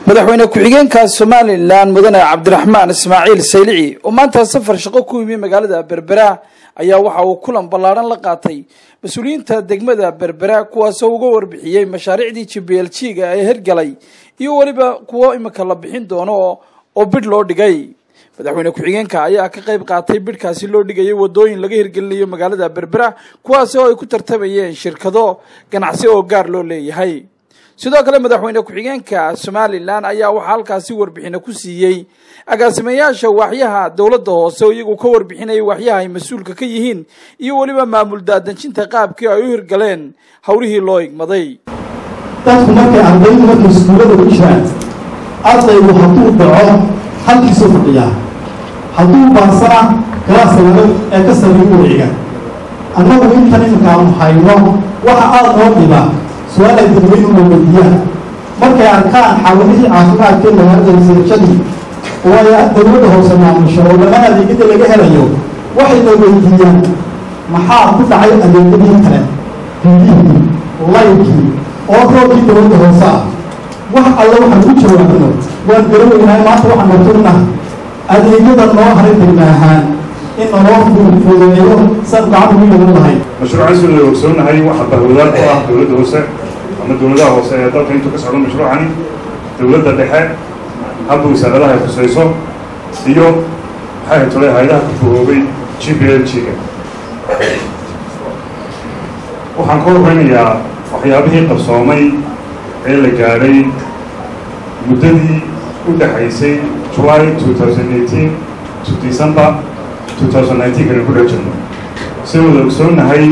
madaxweyne ku-xigeenka somalilan mudane cabdiraxmaan ismaaciil saylici oo maanta safar shaqo ku yimi magaalada berbera ayaa waxa uu kulan ballaadhan la qaatay mas-uuliyiinta degmada berbera kuwaasoo uga warbixiyey mashaariicdii jibl jiga ee hirgalay iyo weliba kuwo imika la bixin doono oo bidh loo dhigay madaxweyne ku-xigeenka ayaa ka qayb qaatay bidhkaasi loo dhigayay wadooyin laga hirgelinayo magaalada berbera kuwaasi oo ay ku tartamayeen shirkado ganacsi oo gaar loo leeyahay sidoo kale madaxweyne ku-xigeenka somalilan ayaa waxaa halkaasi warbixino ku siiyey agaasimayaasha waaxyaha dowladda hoose oo iyagu ka warbixinayay waaxyaha ay mas-uulka ka yihiin iyo weliba maamul daadejinta qaabkii ay u hirgaleen howlihii loo igmaday dadku markay ardaydu markay iskuullada ku jiraan ardaygu hadduu dhaco halkiisuu fadhiyaa hadduu baarsana galaaska laga ee ka sameeyu wiciga annagu intan iminkaanu hayno waxa aada noo dhiba su-aal ay dadweynu na weydiiyaan markay arkaan xawalihii caafimaadkee magaalada reseershadii oo ay dowladda hoose maamusho oo dhammaan adeegyada laga helayo waxay na weydiiyaan maxaa ku dhacay adeegyadii kale biyihii laykii oo roobkii dowladda hoose ah wax alle waxaan ku jawaabno waan garaweynahay maanta waxaan noturnaha adeegyada noo haray degma ahaan in naloo fududeeyo san gacan ugu yeelan lahayn mashruucan sida la ogsoonahay waxa bahwadaad ku ah dowladda hoose ama dowladaha hoose ee dalka intuu ka socdo mashruucani dowladda dhexe hadda wasaaradaha ay khusayso iyo maxay tole hay-adaha ku fogoobay g b l g-ga waxaan ka horeynayaa waxyaabihii qabsoomay ee la gaadhay muddadii u dhexaysay july two thousand eighteen to december two thousand nineteen kana ku dhajirno sida wada ogsoonahay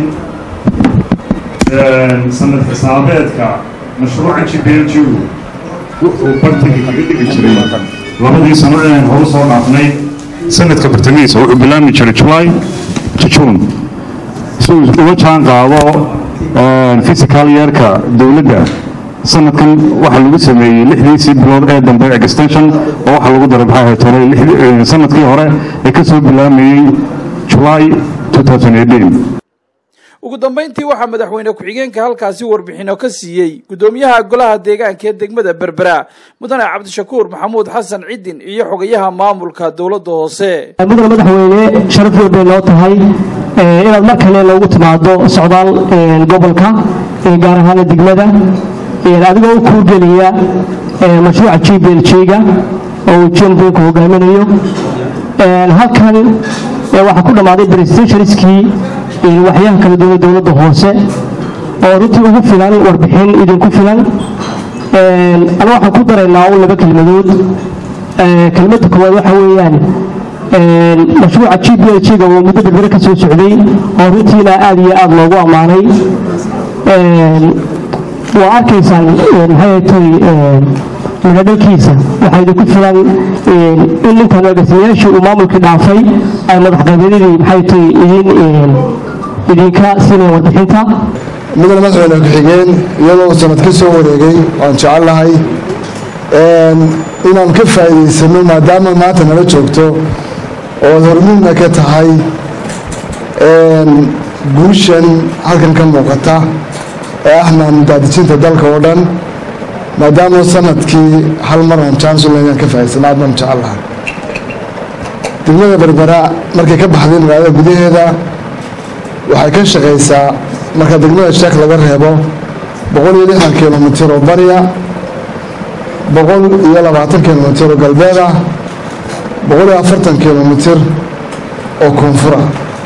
sanad xisaabeedka mashruuca g b l g u wuxuu bartanka kaga dhigi jiray labadii sano ee horu soo dhaafnay sanadka bartamihiisa wuxuu bilaabmi jiray july to june si uu uga jaan qaado physical yeerka dowladda sanadkan waxaa lagu sameeyey lixdiisii bilood ee dambe extension oo waxaa lagu daray maxaa ahayd hore sanadkii hore ee ka soo bilaamayey july two thousand eighteen ugu dambeyntii waxaa madaxweyne ku-xigeenka halkaasi warbixino ka siiyey guddoomiyaha golaha deegaanka ee degmada berbera mudane cabdishakuur maxamuud xasan cidin iyo xogayaha maamulka dowladda hoose mudane madaxweyne sharaf weyn bay noo tahay inaad mar kale loogu timaado socdaal gobolka gaar ahaan degmada adigoo u kuurgeliya mashruuca g b l g-ga oo uu jembenku hogaaminayo halkan waxaa ku dhammaaday brestationskii waxyaha kala duwan dowladda hoose oo runtii ugu filan warbixin idinku filan ama waxaan ku daraynaa un laba kelmadood kelmadda koowaad waxa weeyaan mashruuca g b l g-ga oo muddo berbere ka soo socday oo runtiina aad iyo aad loogu ammaanay waa arkaysaan maxay tay midhadhalkiisa waxaa idinku filan in ninkan agaasimayaashii uu maamulkii dhaafay ay madax qabeeladii maxay tay idin idinka siinaya warbixinta mudane madaxweyne ku-xigeen iyadoo sanad ka soo wareegay waan jecel lahay inaan ka faa'iidaysano maadaama maanta nala joogto ood hormuudna ka tahay guushan halkan ka muuqata ee ahna daadijinta dalka oo dhan maadaama sanadkii hal mar aan jansulan inaan ka faa'idaysano aad baan jecel lahay degmada berbera markay ka baxday magaalada gudaheeda waxay ka shaqaysaa marka degmada sheekh laga reebo boqol iyo lixdan kilomitir oo bariya boqol iyo labaatan kilomitir oo galbeed ah boqol iyo afartan kilomitir oo koonfura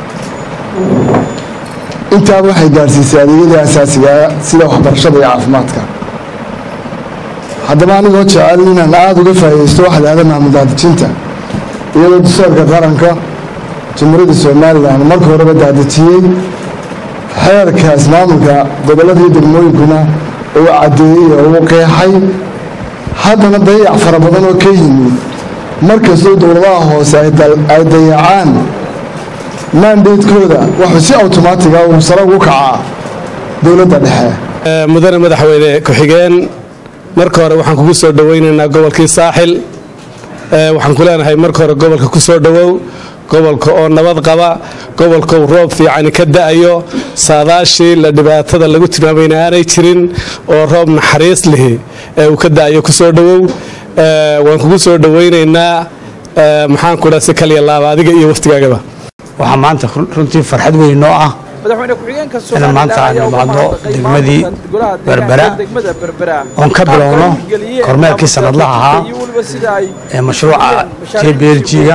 intaaba waxay gaadhsiisay adeegyadii asaasigaa sida waxbarashada iyo caafimaadka haddaba anigoo jecel inaan aada uga faa'iidaysto waxa lahada maamuldaadijinta iyadoo dastuurka qaranka jamhuuriyadda somalilan marka horeba daadejiyey xeerkaas maamulka gobollada iyo degmooyinkuna uu caddeeyey oo uu qeexay haddana dayac fara badan oo ka yimid markastoo dowladaha hoose ay dayacaan maandeedkooda wuxuu si awtomaatiga uu sare ugu kacaa dowladda dhexe mudane madaxweyne ku-xigeen marka hore waxaan kugu soo dhowaynaynaa gobolkii saaxil waxaan ku leenahay marka hore gobolka ku soo dhowow gobolka oo nabad qaba gobolka uu roob fiicani ka da'ayo saadaashii la dhibaatada lagu tilmaamayna aanay jirin oo roob naxariis lihi ee uu ka da'ayo ku soo dhowow waan kugu soo dhowaynaynaa maxaan ku dhaha si kaliya laaba adiga iyo waftigaagaba waxaa maanta runtii farxad weyn noo ah madaxweyne ku-xigeenka inaan maanta aan imaadno degmadii berbera oon ka bilowno kormeerkii sanadlaha ahaa ee mashruuca j b l g-ga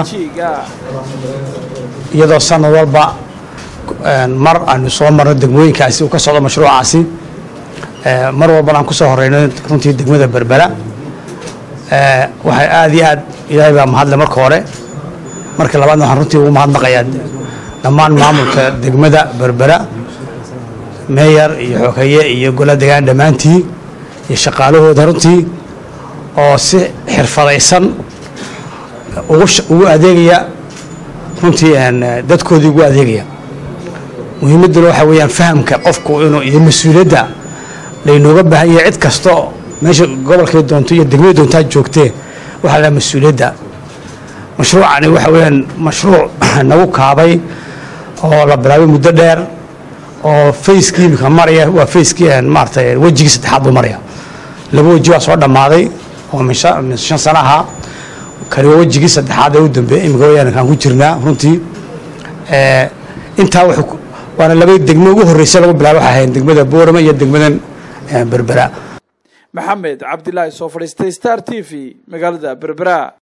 iyadoo sanad walba mar aanu soo marno degmooyinkaasi uu ka socdo mashruucaasi mar walbana aan ku soo horeyno runtii degmada berbera waxay aad iyo aad ilaahay baa mahadle marka hore marka labaadna waxaan runtii ugu mahadnaqayaa dhammaan maamulka degmada berbera meeyar iyo xogeeye iyo gola degaan dhammaantii iyo shaqaalahooda runtii oo si xirfadaysan ugu adeegaya runtii dadkoodii ugu adeegaya muhiimadduna waxaa weeyaan fahamka qofku inuu iyo mas-uuliyadda laynooga baahan yahay cid kasta meesha gobolkay doonto iyo degmada doontaa joogtee waxaa lahaa mas-uuliyadda mashruucani waxa weeyaan mashruuc nagu kaabay oo la bilaabay muddo dheer oo fayskii imika maraya waa fayskii maaratay wejigii saddexaad buu maraya laba weji waa soo dhammaaday oo min shan sana ahaa kani waa wejigii saddexaad ee u dambeeyey imika wayaan kaan ku jirnaa runtii intaa waana laba degmo ugu horreysa lagu bilaabay waxay ahayn degmada boorama iyo degmadan berbera maxamed cabdilaahi soo fadhiistay star t v magaalada berbera